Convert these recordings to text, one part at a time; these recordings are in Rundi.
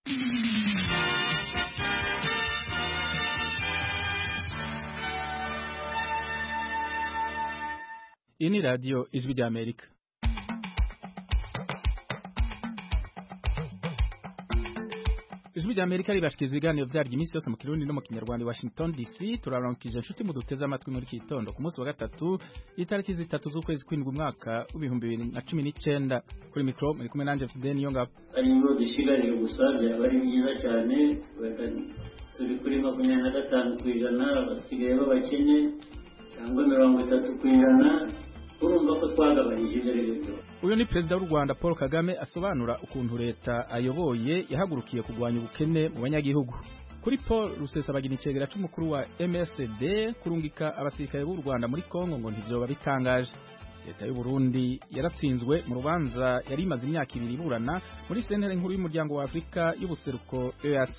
iyi ni radiyo ijwi ry'amerika ijwi ry'amerika ribashikiriza ibiganiro byaryo iminsi yose mu kirundi no mu kinyarwanda i washington dc turaramukije inshuti muduteze amatwi muri iki gitondo ku munsi wa gatatu itariki zitatu z'ukwezi kw'indwi umwaka w'ibihumbi bibiri na cumi n'icenda kuri mikoro muri kumwe nanjye fide niyo ngabo ari ngo dushigarije gusa byaba ari byiza cyane turi kuri makumyabiri na gatanu ku ijana basigaye b'abakene cyangwa mirongo itatu ku ijana urumva ko twagabanyije ibyo ari byo byose uyu ni perezida w'u rwanda paul kagame asobanura ukuntu leta ayoboye yahagurukiye kurwanya ubukene mu banyagihugu kuri paul rusesabagina icegera c'umukuru wa msd kurungika abasirikare b'u rwanda muri kongo ngo ntivyoba bitangaje leta y'u burundi yaratsinzwe mu rubanza yari imaze imyaka ibiri iburana muri sentere nkuru y'umuryango wa afurika y'ubuseruko eac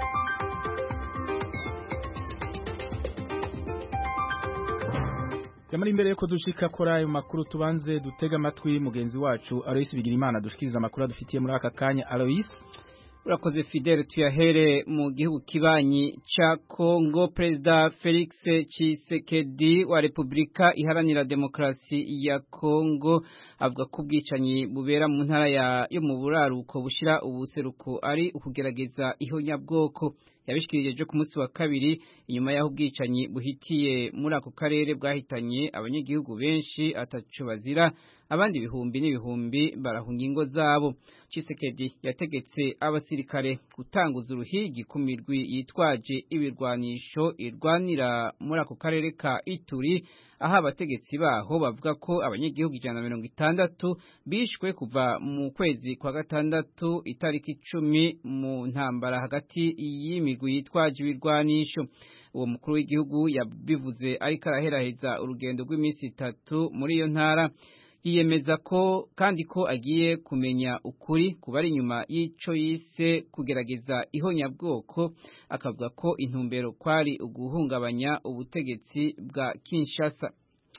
Yamara imbere yuko dushika kora ayo makuru tubanze dutega amatwi mugenzi wacu Alois Bigirimana dushikiriza amakuru adufitiye muri aka kanya Alois urakoze Fidel tuyahere mu gihugu kibanyi ca Kongo Perezida Felix Tshisekedi wa Republika Iharanira Demokrasi ya Kongo avuga ko ubwicanyi bubera mu ntara ya yo mu buraruko bushira ubuseruko ari ukugerageza ihonyabwoko yabishikirije ku munsi wa kabiri inyuma y'aho ubwicanyi buhitiye muri ako karere bwahitanye abanyagihugu benshi ataco bazira abandi ibihumbi n'ibihumbi barahunga ingo zabo Tshisekedi yategetse abasirikare gutanguza uruhigi ku mirwi yitwaje ibirwanisho irwanira muri ako karere ka Ituri aho abategetsi baho bavuga ko abanyagihugu ijana na mirongo itandatu bishwe kuva mu kwezi kwa gatandatu itariki icumi mu ntambara hagati y'imigwi yitwaje ibirwanisho uwo mukuru w'igihugu yabivuze ariko araheraheza urugendo rw'iminsi itatu muri iyo ntara yiyemeza ko kandi ko agiye kumenya ukuri kuba ari inyuma y'ico yise kugerageza ihonyabwoko akavuga ko intumbero kwari uguhungabanya ubutegetsi bwa Kinshasa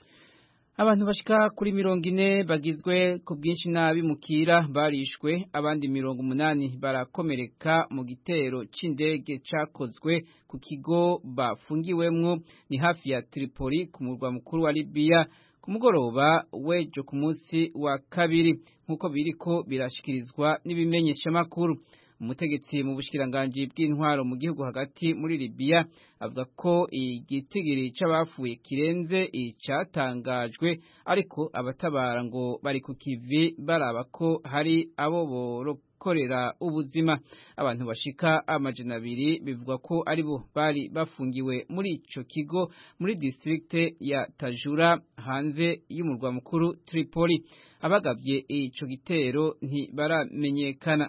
abantu bashika kuri mirongo ine bagizwe ku bwinshi nabi mukira barishwe abandi mirongo umunani barakomereka mu gitero c'indege cakozwe ku kigo bafungiwemwo ni hafi ya Tripoli ku murwa mukuru wa Libya ku mugoroba wejo ku munsi wa kabiri nk'uko biriko birashikirizwa n'ibimenyeshamakuru umutegetsi mu bushikiranganji bw'intwaro mu gihugu hagati muri Libya avuga ko igitigiri c'abafuye kirenze icatangajwe ariko abatabara ngo bari ku kivi baraba ko hari abo borokorera ubuzima abantu bashika amajana abiri bivugwa ko aribo bari bafungiwe muri ico kigo muri district ya Tajura hanze y'umurwa mukuru Tripoli abagavye ico gitero ntibaramenyekana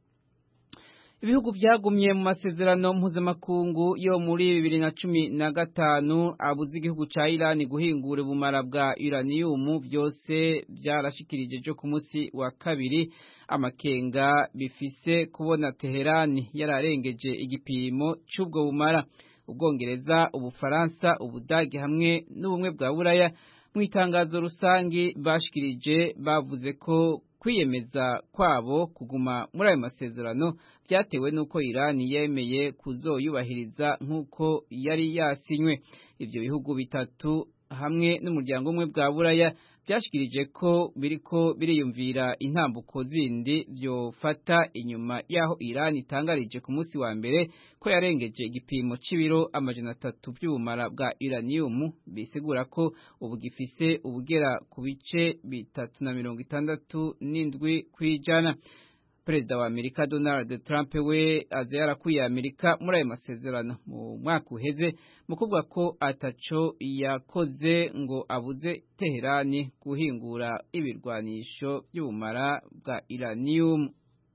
ibihugu byagumye mu masezerano mpuzamakungu yo muri bibiri na cumi na gatanu abuze igihugu ca Irani guhingura ubumara bwa uranium byose byarashikirije jo ku munsi wa kabiri amakenga bifise kubona Teherani yararengeje igipimo c'ubwo bumara ubwongereza ubufaransa ubudage hamwe n'ubumwe bwa buraya mu itangazo rusangi bashikirije bavuze ko kwiyemeza kwabo kuguma muri ayo masezerano byatewe n'uko Irani yemeye kuzoyubahiriza nk'uko yari yasinywe ivyo bihugu bitatu hamwe n'umuryango umwe bwa buraya byashikirije ko biriko biriyumvira intambuko zindi vyofata inyuma yaho Iran itangarije ku munsi wa mbere ko yarengeje igipimo c'ibiro amajana atatu vy'ubumara bwa uranium bisigura ko ubu gifise ubugera ku bice bitatu na mirongo itandatu n'indwi kw'ijana perezida wa Amerika Donald Trump we aza yarakuye Amerika muri ayo masezerano mu mwaka uheze mu kuvuga ko ataco yakoze ngo abuze Teherani guhingura ibirwanisho by'ubumara bwa uranium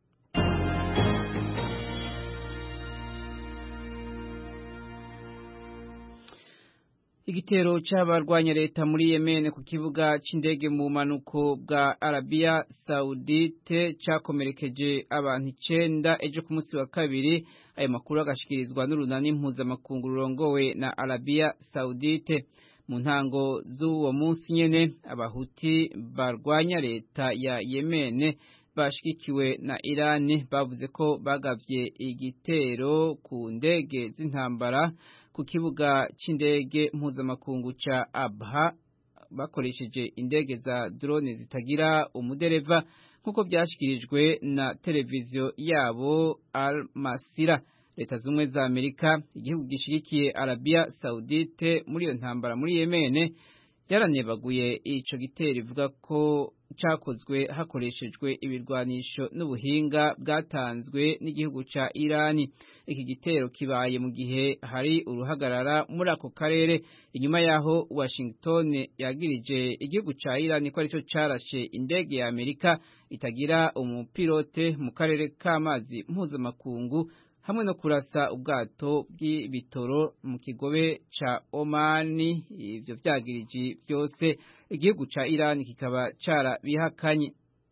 Igitero c'abarwanya leta muri Yemen ku kibuga c'indege mu manuko bwa Arabia Saudite cakomerekeje abantu icenda ejo ku munsi wa kabiri ayo makuru agashikirizwa n'urunani mpuzamakungu rurongowe na Arabia Saudite mu ntango z'uwo munsi nyene abahuti barwanya leta ya Yemen bashigikiwe na Iran bavuze ko bagavye igitero ku ndege z'intambara ku kibuga c'indege mpuzamakungu ca Abha bakoresheje indege za drone zitagira umudereva nk'uko byashyikirijwe na televiziyo yabo Al Masira leta z'ubumwe za Amerika igihugu gishyigikiye Arabia Saudite muri iyo ntambara muri Yemen yaranebaguye ico gitero ivuga ko cakozwe hakoreshejwe ibirwanisho n'ubuhinga bwatanzwe n'igihugu ca Irani iki gitero kibaye mu gihe hari uruhagarara muri ako karere inyuma yaho Washington yagirije igihugu ca Irani ko arico carashe indege ya Amerika itagira umupilote mu karere k'amazi mpuzamakungu hamwe no kurasa ubwato bw'ibitoro mu kigobe ca Omani ivyo vyagiriji byose igihugu ca Iran kikaba cara bihakanye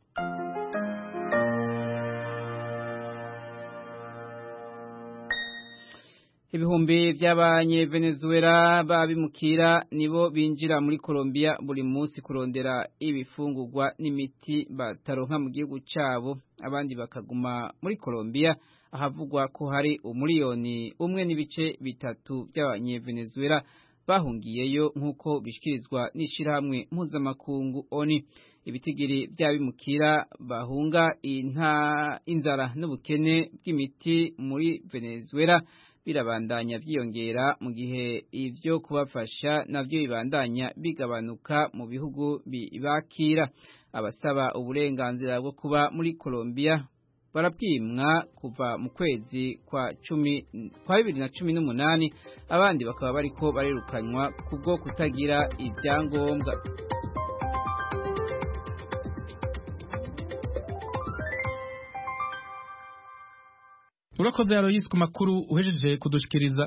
ibihumbi by'abanye Venezuela babimukira nibo binjira muri Colombia buri munsi kurondera ibifungurwa n'imiti bataronka mu gihugu cabo abandi bakaguma muri Colombia ahavugwa ko hari umuriyoni umwe n'ibice bitatu by'abanye Venezuela bahungiyeyo nk'uko bishikirizwa n'ishirahamwe mpuzamakungu ONU ibitigiri by'abimukira bahunga inta inzara n'ubukene bw'imiti muri Venezuela birabandanya byiyongera mu gihe ivyo kubafasha navyo bibandanya bigabanuka mu bihugu bibakira abasaba uburenganzira bwo kuba muri Colombia barabwimwa kuva mu kwezi kwa cumi kwa bibiri na cumi n'umunani abandi bakaba bariko barirukanywa kubwo kutagira ibyangombwa urakoze Aloysi ku makuru uhejeje kudushikiriza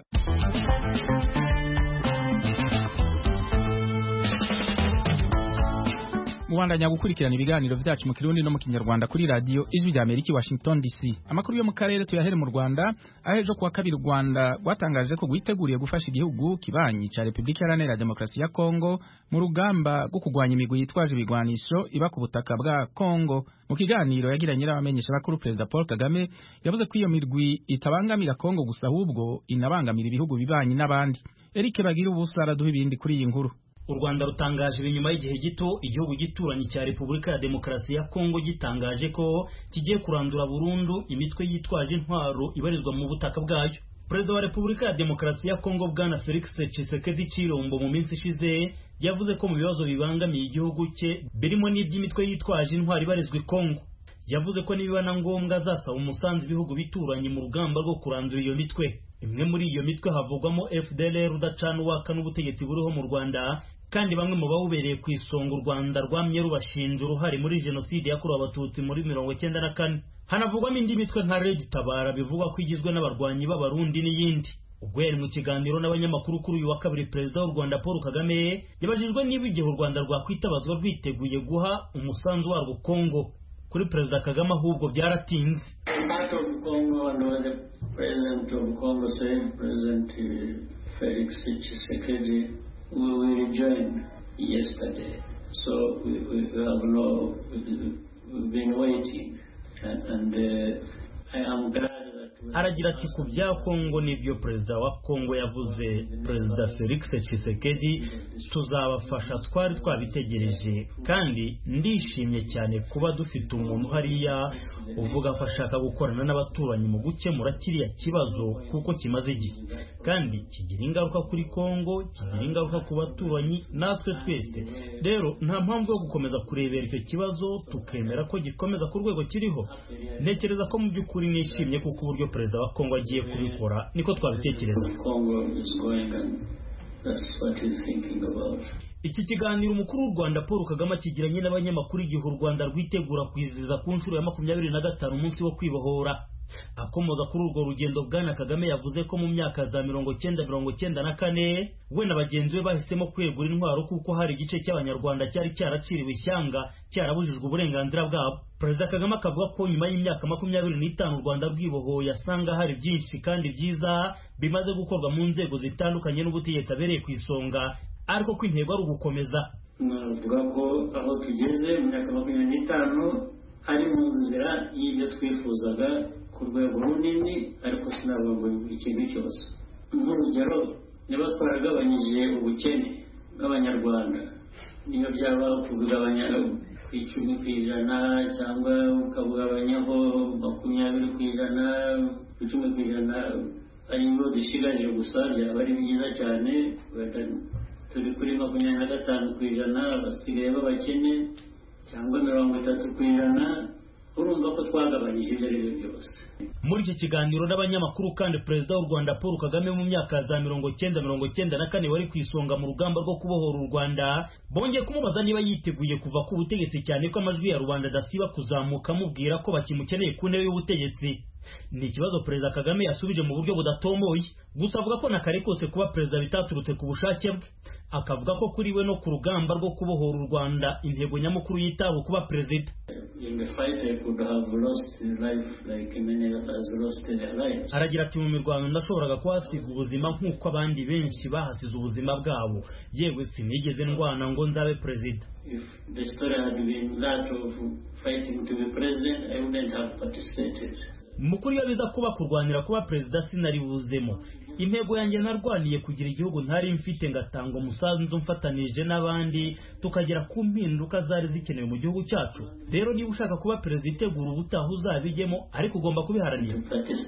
mubandanya gukurikirana ibiganiro vyacu mu kirundi no mu kinyarwanda kuri radio ijwi rya Amerika Washington DC amakuru yo mu karere tuyahere mu Rwanda ahejo kuwa kabiri u Rwanda rwatangaje ko rwiteguriye gufasha igihugu kibanyi ca Republika Iharanira Demokarasi ya Kongo mu rugamba rwo kugwanya imigwi yitwaje ibigwanisho iba ku butaka bwa Kongo mu kiganiro yagiranye n'abamenyesha bakuru Perezida Paul Kagame yavuze ko iyo mirwi itabangamira Kongo gusa ahubwo inabangamira ibihugu bibanyi n'abandi Eric Bagira ubusa araduha ibindi kuri iyi nkuru u rwanda rutangaje ibi nyuma y'igihe gito igihugu gituranyi cya repubulika ya demokarasi ya kongo gitangaje ko kigiye kurandura burundu imitwe yitwaje intwaro ibarizwa mu butaka bwayo perezida wa repubulika ya demokarasi ya kongo bwana felix tshisekedi chilombo mu minsi ishize yavuze ko mu bibazo bibangamiye igihugu cye birimo n'iby'imitwe yitwaje intwaro ibarizwa i kongo yavuze ko nibiba na ngombwa azasaba umusanzu ibihugu bituranye mu rugamba rwo kurandura iyo mitwe imwe muri iyo mitwe havugwamo fdlr udacana uwaka n'ubutegetsi buriho mu rwanda kandi bamwe mu bawubereye ku isonga u rwanda rwamye rubashinja uruhare muri jenoside yakorewe abatutsi muri mirongo icyenda na kane hanavugwamo indi mitwe nka red tabara bivugwa ko igizwe n'abarwanyi b'abarundi n'iyindi ubwo yari mu kiganiro n'abanyamakuru kuri uyu wa kabiri perezida w'u rwanda paul kagame yabajijwe niba igihe u rwanda rwakwitabazwa rwiteguye guha umusanzu warwo kongo kuri perezida kagame ahubwo byaratinze felix tshisekedi we will join yesterday. So we, we have no, we've been waiting. And, and uh, I am glad aragira ati ku bya kongo n'ibyo perezida wa kongo yavuze perezida felix tshisekedi tuzabafasha twari twabitegereje kandi ndishimye cyane kuba dufite umuntu hariya uvuga ko ashaka gukorana n'abaturanyi mu gukemura kiriya kibazo kuko kimaze igihe kandi kigira ingaruka kuri kongo kigira ingaruka ku baturanyi natwe twese rero nta mpamvu yo gukomeza kurebera icyo kibazo tukemera ko gikomeza ku rwego kiriho ntekereza ko mu by'ukuri nishimye kuko uburyo perezida wa kongo agiye kubikora niko twabitekereza iki kiganiro umukuru w'u rwanda paul kagame akigiranye n'abanyamakuru igihe u rwanda rwitegura kwizihiza ku nshuro ya makumyabiri na gatanu umunsi wo kwibohora akomoza kuri urwo rugendo bwana kagame yavuze ko mu myaka za mirongo cyenda mirongo cyenda na kane we na bagenzi be bahisemo kwegura intwaro kuko hari igice cy'abanyarwanda cyari cyaraciriwe ishyanga cyarabujijwe uburenganzira bwabo perezida kagame akavuga ko nyuma y'imyaka makumyabiri n'itanu u rwanda rwibohoye asanga hari byinshi kandi byiza bimaze gukorwa mu nzego zitandukanye n'ubutegetsi abereye ku isonga ariko ko intego ari ugukomeza navuga ko aho tugeze mu myaka makumyabiri n'itanu ari mu nzira y'ibyo twifuzaga ku rwego runini ariko sinavuga ngo buri kintu cyose nk'urugero niba twaragabanyije ubukene bw'abanyarwanda niyo byaba kubigabanya ku icumi ku ijana cyangwa ukabugabanyaho makumyabiri ku ijana ku icumi ku ijana ari byo dushigaje gusa byaba ari byiza cyane turi kuri makumyabiri na gatanu ku ijana basigaye b'abakene cyangwa mirongo itatu ku ijana urumva ko twagabanyije ibyo ari byo byose muri iki kiganiro n'abanyamakuru kandi perezida w'u rwanda paul kagame mu myaka za mirongo cyenda mirongo cyenda na kane wari ku isonga mu rugamba rwo kubohora u rwanda bongeye kumubaza niba yiteguye kuva ku butegetsi cyane ko amajwi ya rubanda adasiba kuzamuka amubwira ko bakimukeneye ku ntebe y'ubutegetsi ni ikibazo perezida kagame yasubije mu buryo budatomboye gusa avuga ko na kare kose kuba perezida bitaturutse ku bushake bwe akavuga ko kuri we no ku rugamba rwo kubohora u rwanda intego nyamukuru yitaho kuba perezida aragira ati mu mirwano ndashoboraga kuhasiga ubuzima nk'uko abandi benshi bahasize ubuzima bwabo yewe sinigeze ndwana ngo nzabe perezida If the story had been that of fighting to be president, I wouldn't have participated. mukuru iyo biza kuba kurwanira kuba perezida sinari buzemo intego yanjye narwaniye kugira igihugu ntari mfite ngatanga umusanzu mfatanije n'abandi tukagera ku mpinduka zari zikenewe mu gihugu cyacu rero niba ushaka kuba perezida itegura ubutaha uzabijyemo ariko ugomba kubiharanira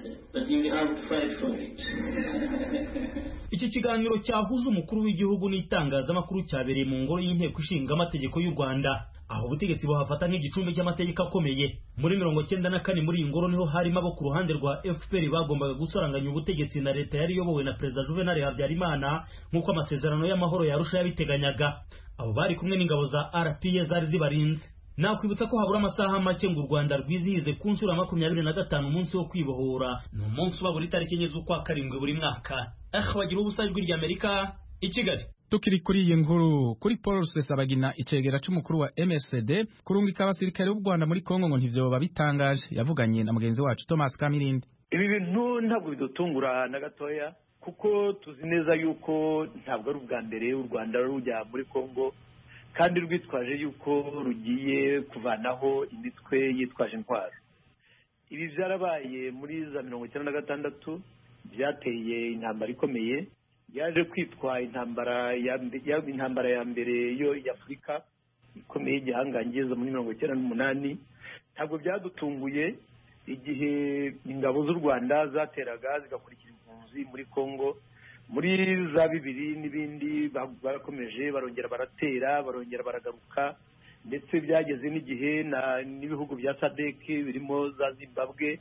iki kiganiro cyahuza umukuru w'igihugu n'itangazamakuru cyabereye mu ngoro y'inteko ishinga amategeko y'u rwanda aho ubutegetsi buhafata nk'igicumbi cy'amategeko akomeye muri mirongo cyenda na kane muri iyi ngoro niho harimo abo ku ruhande rwa fpr bagombaga gusaranganya ubutegetsi na leta yari iyobowe na perezida juvenal habyarimana nk'uko amasezerano y'amahoro yarusha yabiteganyaga abo bari kumwe n'ingabo za rpa zari zibarinze nakwibutsa ko habura amasaha make ngo u rwanda rwizihize ku nshuro ya makumyabiri na gatanu umunsi wo kwibohora ni umunsi uba buri tariki enye z'ukwa karindwi buri mwaka eh bagira ubusa ijwi ry'amerika i kigali tukiri kuri iyi nkuru kuri paul rusesabagina icegera c'umukuru wa msd kurungika abasirikare b'u rwanda muri kongo ngo ntivyoba bitangaje yavuganye na mugenzi wacu thomas kamirindi ibi bintu ntabwo bidutungura na gatoya kuko tuzi neza yuko ntabwo ari ubwa mbere u rwanda rujya muri kongo kandi rwitwaje yuko rugiye kuvanaho imitwe yitwaje intwaro ibi byarabaye muri za mirongo icyenda na gatandatu byateye intambara ikomeye yaje kwitwa intambara ya intambara ya mbere yo y'afurika ikomeye y'igihangange muri mirongo icyenda n'umunani ntabwo byadutunguye igihe ingabo z'u rwanda zateraga zigakurikira impunzi muri congo muri za bibiri n'ibindi barakomeje barongera baratera barongera baragaruka ndetse byageze n'igihe n'ibihugu bya sadek birimo za zimbabwe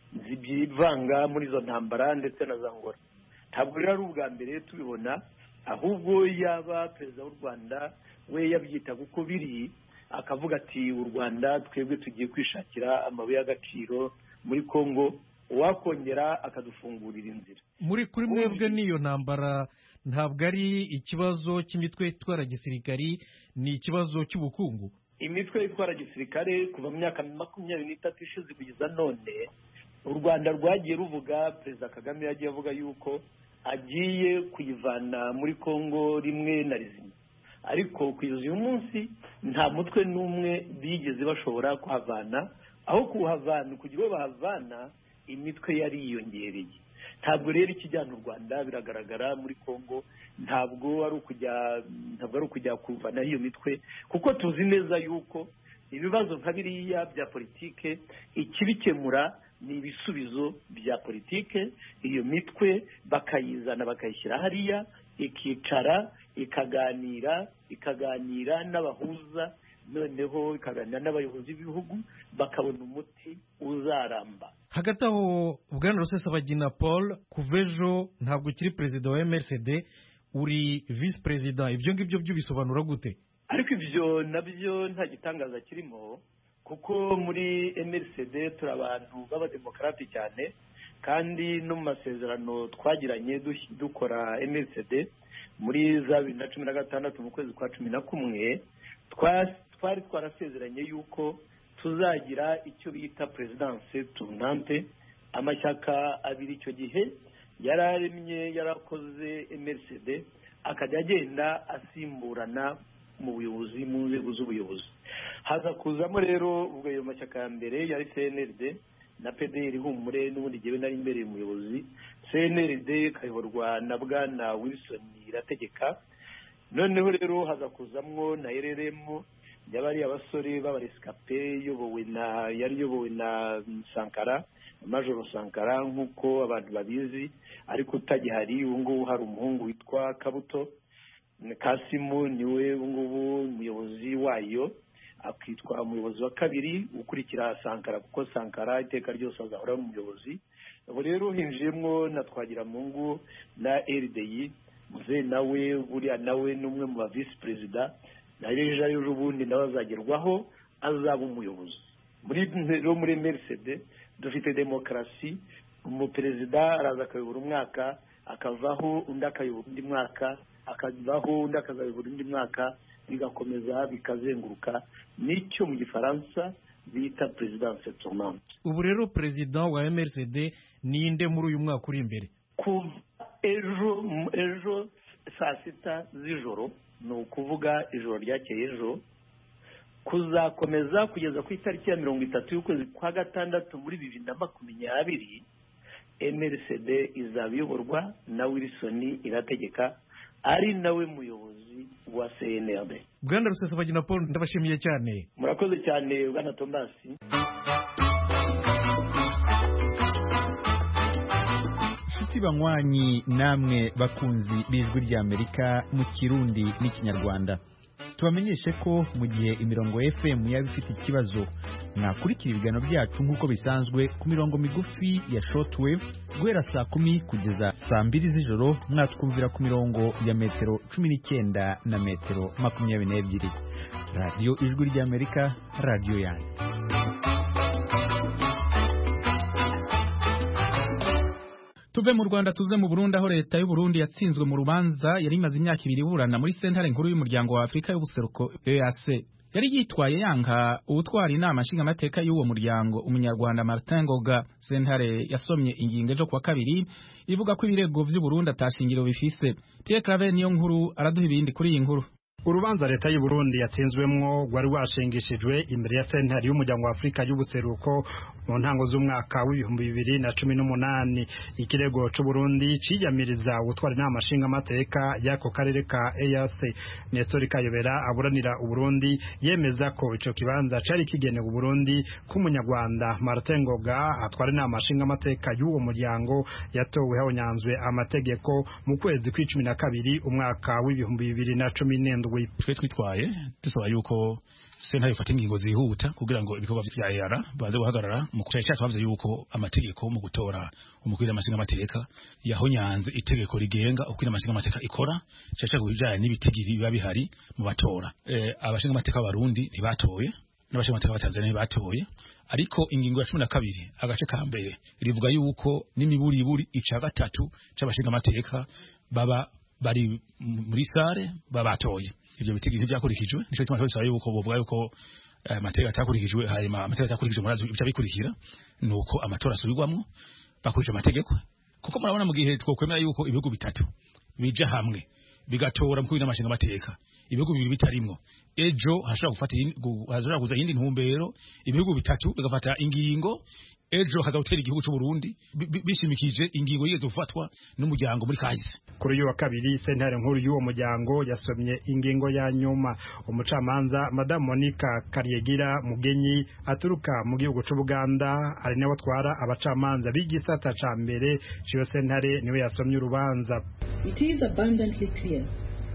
byivanga muri izo ntambara ndetse na za ngora ntabwo rero ari ubwa mbere tubibona ahubwo yaba perezida w'u rwanda we yabyita kuko biri akavuga ati u rwanda twebwe tugiye kwishakira amabuye y'agaciro muri congo uwakongera akadufungurira inzira muri kuri mwebwe n'iyo ntambara ntabwo ari ikibazo cy'imitwe itwara gisirikari ni ikibazo cy'ubukungu imitwe itwara gisirikare kuva mu myaka makumyabiri n'itatu ishize kugeza none u rwanda rwagiye ruvuga perezida kagame yagiye avuga yuko agiye kuyivana muri congo rimwe na rizima ariko kugeza uyu munsi nta mutwe n'umwe bigeze bashobora kuhavana aho kuhavana kugira ngo bahavana imitwe yari yiyongereye ntabwo rero ikijyana u rwanda biragaragara muri congo ntabwo ari ukujya ntabwo ari ukujya kuvanaho iyo mitwe kuko tuzi neza yuko ibibazo nka biriya bya politike ikibikemura ni ibisubizo bya politike iyo mitwe bakayizana bakayishyira hariya ikicara ikaganira ikaganira n'abahuza noneho ikaganira n'abayobozi b'ibihugu bakabona umuti uzaramba hagati aho bwana rusesabagina paul kuva ejo ntabwo ukiri perezida wa mrcd uri visi perezida ibyo ngibyo byo bisobanura gute ariko ibyo nabyo nta gitangaza kirimo kuko muri mrcd turi abantu b'abademokarati cyane kandi no mu masezerano twagiranye dukora mrcd muri za bibiri na cumi na gatandatu mu kwezi kwa cumi na kumwe twari twarasezeranye yuko tuzagira icyo bita perezidanse tunante amashyaka abiri icyo gihe yari aremye yarakoze mrcd akajya agenda asimburana mu buyobozi mu nzego z'ubuyobozi haza kuzamo rero ubwo ayo mashyaka ya mbere yari cnrd na pdr humure n'ubundi jyewe nari imbereye umuyobozi cnrd ikayoborwa na bwana wilson irategeka noneho rero haza kuzamwo na rrm y'abari abasore b'abaresikape iyobowe na yari iyobowe na sankara majoro sankara nk'uko abantu babizi ariko utagihari ubu ngubu hari umuhungu witwa kabuto kasimu niwe ubu ngubu umuyobozi wayo akitwa umuyobozi wa kabiri ukurikira sankara kuko sankara iteka ryose azahora ari umuyobozi ubu rero hinjiyemo na twagiramungu na rdi muze nawe buriya nawe ni umwe mu ba visi perezida na ejo ejo ubundi nawe azagerwaho azaba umuyobozi muri rero muri merisede dufite demokarasi umuperezida araza akayobora umwaka akavaho undi akayobora undi mwaka akavaho undi akazayobora undi mwaka bigakomeza bikazenguruka nicyo mu gifaransa bita perezidanse tournante ubu rero perezida wa mrcd ninde muri uyu mwaka uri imbere kuva ejo ejo saa sita z'ijoro ni ukuvuga ijoro ryakeye ejo kuzakomeza kugeza ku itariki ya mirongo itatu y'ukwezi kwa gatandatu muri bibiri na makumyabiri mrcd izaba iyoborwa na wilson irategeka ari nawe muyobozi wa cnrd bwana rusesabagina paul ndabashimiye cyane murakoze cyane bwana tomasi inshuti banywanyi namwe bakunzi b'ijwi ry'amerika mu kirundi n'ikinyarwanda tubamenyeshe ko mu gihe imirongo fm yaba ifite ikibazo mwakurikira ibiganiro byacu nk'uko bisanzwe ku mirongo migufi ya shortwave guhera saa kumi kugeza saa mbiri z'ijoro mwatwumvira ku mirongo ya metero cumi n'icyenda na metero makumyabiri n'ebyiri radiyo ijwi ry'amerika radiyo yanyu tuve mu rwanda tuze mu burundi aho leta y'u Burundi yatsinzwe mu rubanza yari imaze imyaka ibiri iburana muri sentare nkuru y'umuryango wa afurika y'ubuseruko eac yari yitwaye yanka ubutwara inama nshingamateka y'uwo muryango umunyarwanda martin ngoga sentare yasomye ingingo ejo kuwa kabiri ivuga ko ibirego vy'u Burundi atashingiro bifise pierre clave niyo nkuru araduha ibindi kuri iyi nkuru urubanza leta y'u Burundi yatsinzwemwo rwari rwashingishijwe imbere ya sentare y'umuryango wa Afurika y'ubuseruko mu ntango z'umwaka w'ibihumbi bibiri na cumi n'umunani ikirego c'u Burundi ciyamiriza gutwara inama nshingamateka y'ako karere ka EAC Nestor Kayobera aburanira u Burundi yemeza ko ico kibanza cari kigenewe u Burundi k'umunyarwanda Martin Ngoga atwara inama nshingamateka y'uwo muryango yatowe habonyanzwe amategeko mu kwezi kw'icumi na kabiri umwaka w'ibihumbi bibiri na cumi n'indwi twe twitwaye dusaba yuko sentare ifata ingingo zihuta kugira ngo ibikorwa vya EAR baze guhagarara mu cyayi cyacu bavuze yuko amategeko mu gutora umukuru w'amashinga amateka yahonyanze itegeko rigenga uko amashinga amateka ikora cyaca kubijanye n'ibitigiri biba bihari mu batora eh abashinga amateka b'abarundi ntibatoye n'abashinga amateka b'atanzania ntibatoye ariko ingingo ya cumi na kabiri agace ka mbere rivuga yuko n'imiburiburi ica gatatu c'abashinga amateka baba bari muri sare babatoye ivyo bitigi ntibyakurikijwe nico gituma twasaba yuko bovuga yuko amategeko atakurikijwe hanyuma amategeko atakurikijwe murazi bica bikurikira nuko amatora asubirwamwo bakurikije amategeko kuko murabona mu gihe twokwemera yuko ibihugu bitatu bija hamwe bigatora mu kwina amashinga amateka ibihugu bibiri bitarimwo ejo hashobora gufata hashobora kuza yindi ntumbero ibihugu bitatu bigafata ingingo ejo hazawutera igihugu cy'u Burundi bishimikije ingingo yigeze gufatwa n'umuryango muri kahise kuri uyu wa kabiri sentare nkuru y'uwo muryango yasomye ingingo ya nyuma umucamanza madamu monica karyegira mugenyi aturuka mu gihugu cy'u Buganda ari nawe atwara abacamanza b'igisata ca mbere ciyo sentare niwe yasomye urubanza It is abundantly clear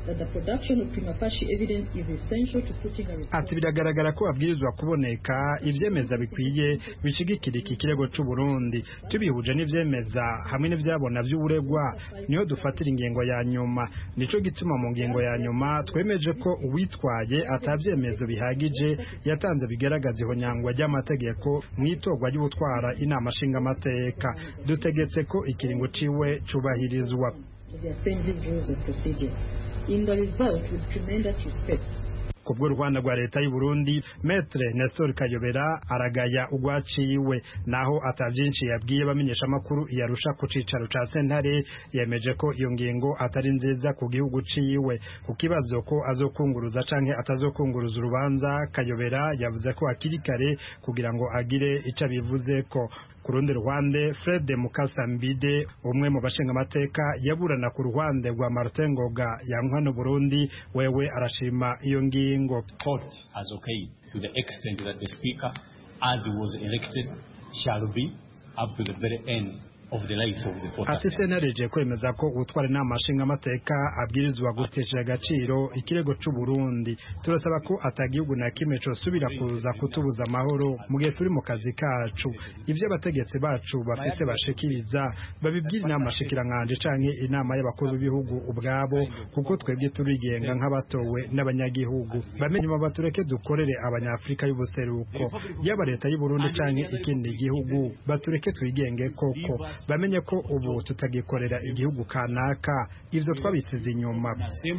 ati biragaragara ko babwirizwa kuboneka ibyemeza bikwiye bishigikira iki kirego cy'u Burundi tubihuje n'ivyemeza hamwe n'ivyabona vy'uburegwa niyo dufatira ingingo ya nyuma nico gituma mu ngingo ya nyuma twemeje ko uwitwaye atabyemezo bihagije yatanze bigaragaza ihonyangwa ry'amategeko mu itorwa ry'ubutwara inama nshingamateka dutegetse ko ikiringo ciwe cubahirizwa in the result with tremendous respect ku bw'uruhande rwa leta y'u Burundi Maître Nestor Kayobera aragaya ugwaciwe naho atavyinshi yabwiye bamenyesha amakuru yarusha ku cicaro ca sentare yemeje ko iyo ngingo atari nziza ku gihugu ciwe ku kibazo ko azokunguruza canke atazokunguruza urubanza Kayobera yavuze ko akiri kare kugira ngo agire ico abivuze ko ku rundi ruhande Fred Mukasambide umwe mu bashinga amateka yaburana ku ruhande rwa Martin Ngoga yankwa no Burundi wewe arashima iyo ngingo court has okayed to the extent that the speaker as was elected shall be up to the very end of the life of the fourth ati senareje kwemeza ko utwara inama nshinga amateka abwirizwa gutesha agaciro ikirego c'u Burundi turasaba ko atagihugu na kimwe cosubira kuza kutubuza amahoro mu gihe turi mu kazi kacu ivyo abategetsi bacu bafise bashikiriza babibwira inama shikirankanje canke inama y'abakuru b'ibihugu ubwabo kuko twebwe turigenga nk'abatowe n'abanyagihugu bamenye nyuma batureke dukorere abanyafrika y'ubuseruko yaba leta y'u Burundi canke ikindi gihugu batureke twigenge koko bamenye ko ubu tutagikorera igihugu kanaka ivyo twabisize inyuma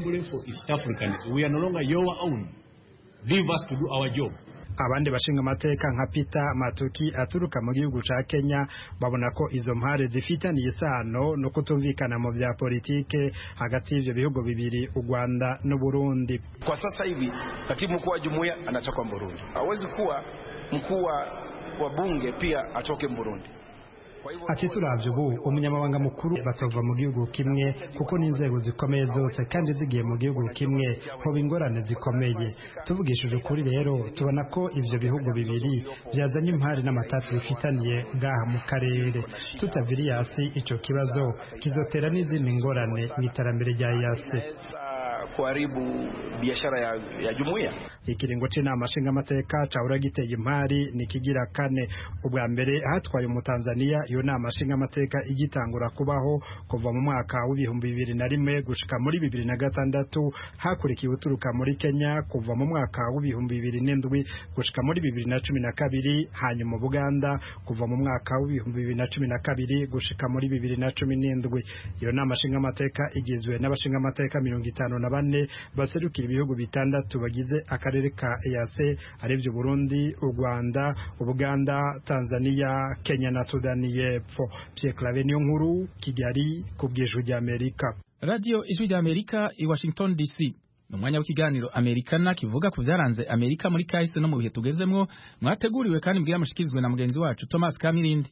abandi bashinga amateka nka Peter Matuki aturuka mu gihugu ca Kenya babona ko izo mpare zifitaniye isano no kutumvikana mu vya politike hagati y'ivyo bihugu bibiri u Rwanda n'u Burundi. Kwa sasa hivi katibu mkuu wa jumuiya anatoka Burundi, hawezi kuwa mkuu wa bunge pia atoke Burundi. ati turavye ubu umunyamabanga mukuru batova mu gihugu kimwe kuko n'inzego zikomeye zose kandi zigiye mu gihugu kimwe hoba ingorane zikomeye tuvugishije ukuri rero tubona ko ivyo bihugu bibiri byazanye impari n'amatati bifitaniye bwaha mu karere tutaviriye hasi ico kibazo kizotera n'izindi ngorane mu iterambere rya yase kuharibu biashara ya, ya jumuiya. Ikiringo c'inama nshingamateka cahora giteye impari ni kigira kane. Ubwa mbere hatwaye umutanzania iyo nama nshingamateka igitangura kubaho kuva mu mwaka w'ibihumbi bibiri na rimwe gushika muri bibiri na gatandatu hakurikiye uturuka muri Kenya kuva mu mwaka w'ibihumbi bibiri n'indwi gushika muri bibiri na cumi na kabiri hanyuma Buganda kuva mu mwaka w'ibihumbi bibiri na cumi na kabiri gushika muri bibiri na cumi n'indwi. Iyo nama nshingamateka igizwe n'abashingamateka mirongo itanu na bane baserukira ibihugu bitandatu bagize akarere ka EAC arivyo Burundi, u Rwanda, Uganda, Tanzania, Kenya na Sudani y'Epfo. Pierre Claver niyo nkuru Kigali ku bw'ijwi rya Amerika. Radio Ijwi rya Amerika i Washington DC. ni umwanya w'ikiganiro amerikana kivuga ku byaranze amerika muri kahise no mu bihe tugezemwo mwateguriwe kandi mbwira mushikirizwe na mugenzi wacu thomas kamirindi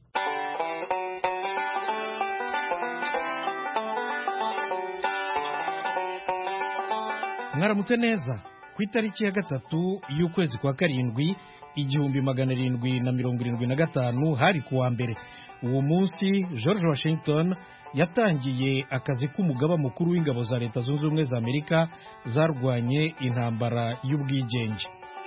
mwaramutse neza ku itariki ya gatatu y'ukwezi kwa karindwi igihumbi magana arindwi na mirongo irindwi na gatanu hari ku wa mbere uwo munsi george washington yatangiye akazi k'umugaba mukuru w'ingabo za leta zunze ubumwe za amerika zarwanye intambara y'ubwigenge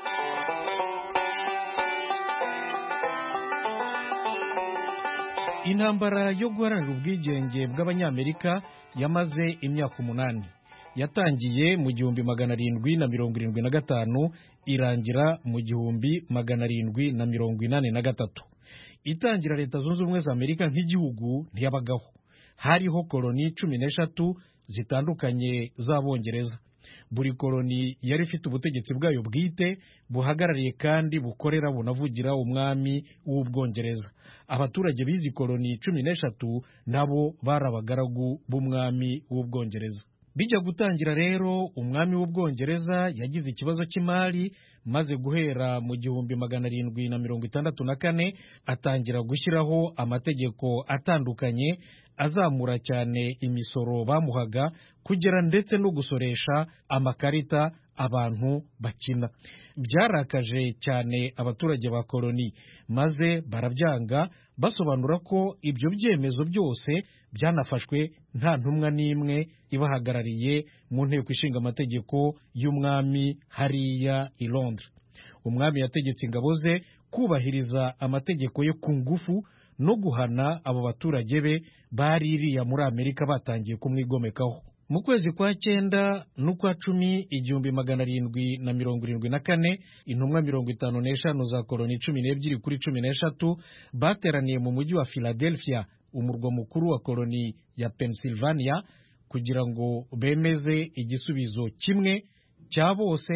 intambara yo guharanira ubwigenge bw'abanyamerika yamaze imyaka umunani yatangiye mu gihumbi magana arindwi na mirongo irindwi na gatanu irangira mu gihumbi magana arindwi na mirongo inani na gatatu itangira leta zunze ubumwe za amerika nk'igihugu ntiyabagaho hariho koloni cumi n'eshatu zitandukanye z'abongereza buri koloni yari ifite ubutegetsi bwayo bwite buhagarariye kandi bukorera bunavugira umwami w'ubwongereza abaturage b'izi koloni cumi n'eshatu nabo bari abagaragu b'umwami w'ubwongereza bijya gutangira rero umwami w'ubwongereza yagize ikibazo cy'imari maze guhera mu gihumbi magana arindwi na mirongo itandatu na kane atangira gushyiraho amategeko atandukanye azamura cyane imisoro bamuhaga kugera ndetse no gusoresha amakarita abantu bakina byarakaje cyane abaturage ba koloni maze barabyanga basobanura ko ibyo byemezo byose byanafashwe nta ntumwa n'imwe ibahagarariye mu nteko ishinga amategeko y'umwami hariya i Londres umwami yategetse ingabo ze kubahiriza amategeko yo ku ngufu no guhana abo baturage be bari iriya muri amerika batangiye kumwigomekaho mu kwezi kwa cyenda n'ukwa cumi igihumbi magana arindwi na mirongo irindwi na kane intumwa mirongo itanu n'eshanu za koloni cumi n'ebyiri kuri cumi n'eshatu bateraniye mu mujyi wa philadelphia umurwa mukuru wa koloni ya pennsylvania kugira ngo bemeze igisubizo kimwe cya bose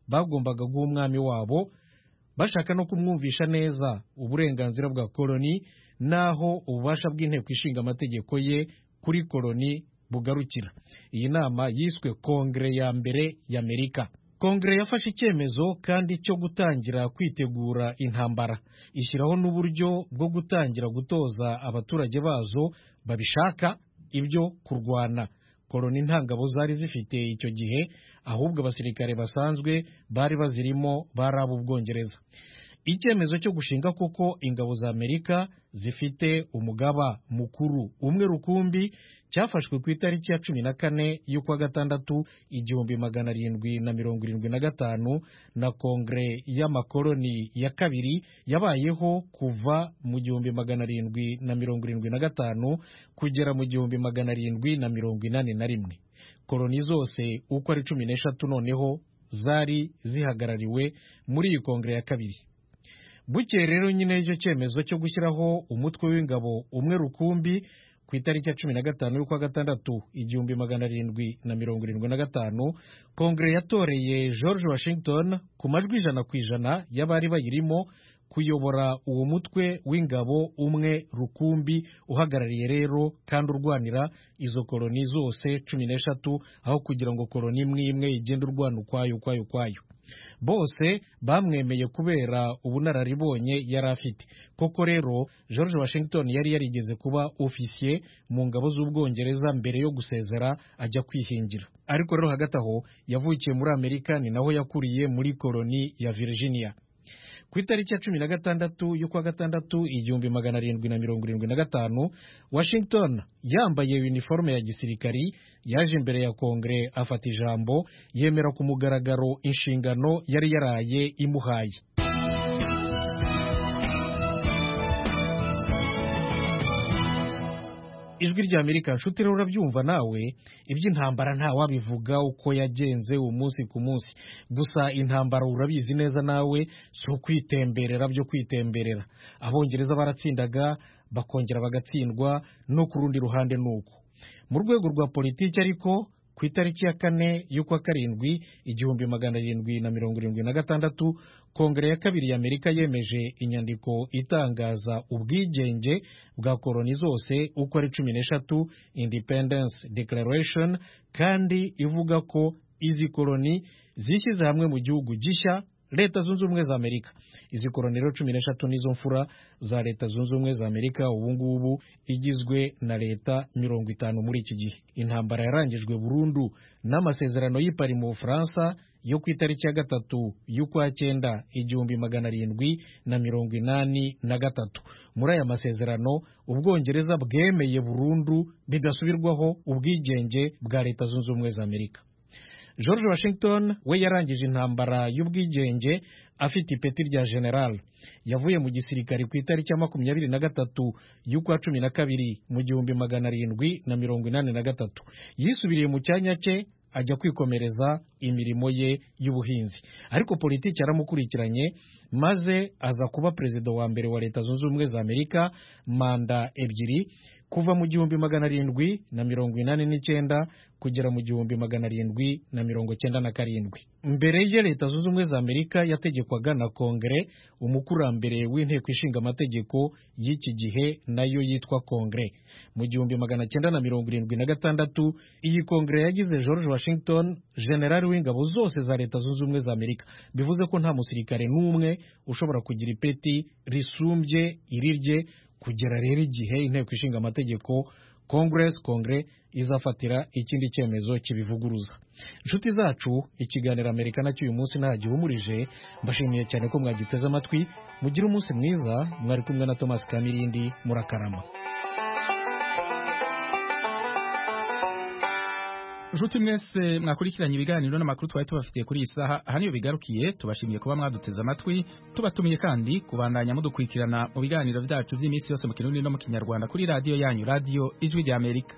bagombaga guha umwami wabo bashaka no kumwumvisha neza uburenganzira bwa koloni n'aho ububasha bw'inteko ishinga amategeko ye kuri koloni bugarukira iyi nama yiswe kongere ya mbere y'amerika kongere yafashe icyemezo kandi cyo gutangira kwitegura intambara ishyiraho n'uburyo bwo gutangira gutoza abaturage bazo babishaka ibyo kurwana koloni nta ngabo zari zifite icyo gihe ahubwo abasirikare basanzwe bari bazirimo bari ab'ubwongereza icyemezo cyo gushinga koko ingabo za amerika zifite umugaba mukuru umwe rukumbi cyafashwe ku itariki ya cumi na kane y'ukwa gatandatu igihumbi magana arindwi na mirongo irindwi na gatanu na kongere y'amakoloni ya kabiri yabayeho kuva mu gihumbi magana arindwi na mirongo irindwi na gatanu kugera mu gihumbi magana arindwi na mirongo inani na rimwe koloni zose uko ari cumi n'eshatu noneho zari zihagarariwe muri iyi kongere ya kabiri bukeye rero nyine icyo cyemezo cyo gushyiraho umutwe w'ingabo umwe rukumbi ku itariki ya cumi na gatanu y'ukwa gatandatu igihumbi magana arindwi na mirongo irindwi na gatanu kongere yatoreye george washington ku majwi ijana ku ijana y'abari bayirimo kuyobora uwo mutwe w'ingabo umwe rukumbi uhagarariye rero kandi urwanira izo koloni zose cumi n'eshatu aho kugira ngo koloni imwe imwe igende urwana ukwayo ukwayo ukwayo bose bamwemeye kubera ubunararibonye yari afite koko rero george washington yari yarigeze kuba ofisiye mu ngabo z'ubwongereza mbere yo gusezera ajya kwihingira ariko rero hagati aho yavukiye muri amerika ni naho yakuriye muri koloni ya virginia ku itariki ya cumi na gatandatu y'ukwa gatandatu igihumbi magana arindwi na mirongo irindwi na gatanu washington yambaye uniforme ya gisirikari yaje imbere ya kongere afata ijambo yemera ku mugaragaro inshingano yari yaraye imuhaye ijwi rya amerika nshuti rero urabyumva nawe iby'intambara ntawabivuga uko yagenze umunsi ku munsi gusa intambara urabizi neza nawe si ukwitemberera byo kwitemberera abongereza baratsindaga bakongera bagatsindwa no ku rundi ruhande ni uko mu rwego rwa politiki ariko ku itariki ya kane y'ukwa karindwi igihumbi magana arindwi na mirongo irindwi na gatandatu kongere ya kabiri y'amerika yemeje inyandiko itangaza ubwigenge bwa koloni zose uko ari cumi n'eshatu independence declaration kandi ivuga ko izi koloni zishyize hamwe mu gihugu gishya leta zunze ubumwe za amerika izi koloni rero cumi n'eshatu nizo mfura za leta zunze ubumwe za amerika ubu ngubu igizwe na leta mirongo itanu muri iki gihe intambara yarangijwe burundu n'amasezerano y'ipari mu bufaransa yo ku itariki ya gatatu y'ukwa cyenda igihumbi magana arindwi na mirongo inani na gatatu muri aya masezerano ubwongereza bwemeye burundu bidasubirwaho ubwigenge bwa leta zunze ubumwe za amerika george washington we yarangije intambara y'ubwigenge afite ipeti rya general yavuye mu gisirikare ku itariki ya makumyabiri na gatatu y'ukwa cumi na kabiri mu gihumbi magana arindwi na mirongo inani na gatatu yisubiriye mu cyanya cye ajya kwikomereza imirimo ye y'ubuhinzi ariko politiki yaramukurikiranye maze aza kuba perezida wa mbere wa leta zunze ubumwe za amerika manda ebyiri kuva mu gihumbi magana arindwi na mirongo inani n'icyenda kugera mu gihumbi magana arindwi na mirongo cyenda na karindwi mbere ye leta zunze ubumwe za amerika yategekwaga na kongere umukurambere w'inteko ishinga amategeko y'iki gihe nayo yitwa kongere mu gihumbi magana cyenda na mirongo irindwi na gatandatu iyi kongere yagize george washington generali w'ingabo zose za leta zunze ubumwe za amerika bivuze ko nta musirikare n'umwe ushobora kugira ipeti risumbye irirye kugera rero igihe inteko ishinga amategeko congress kongere izafatira ikindi cyemezo kibivuguruza inshuti zacu ikiganiro amerika nacyo uyu munsi nta gihumurije mbashimiye cyane ko mwagiteze amatwi mugire umunsi mwiza mwari kumwe na thomas kamirindi murakarama nshuti mwese mwakurikiranye ibiganiro n'amakuru twari tubafitiye kuri iyi saha aha niyo bigarukiye tubashimiye kuba mwaduteze amatwi tubatumiye kandi kubandanya mudukurikirana mu biganiro byacu by'iminsi yose mu kirundi no mu kinyarwanda kuri radiyo yanyu radiyo ijwi rya amerika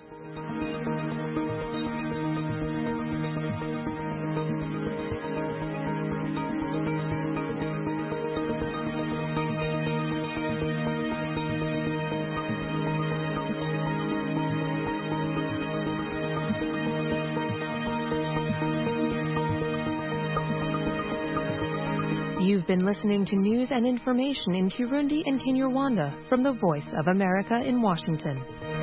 You've been listening to news and information in Kirundi and Kinyarwanda from the Voice of America in Washington.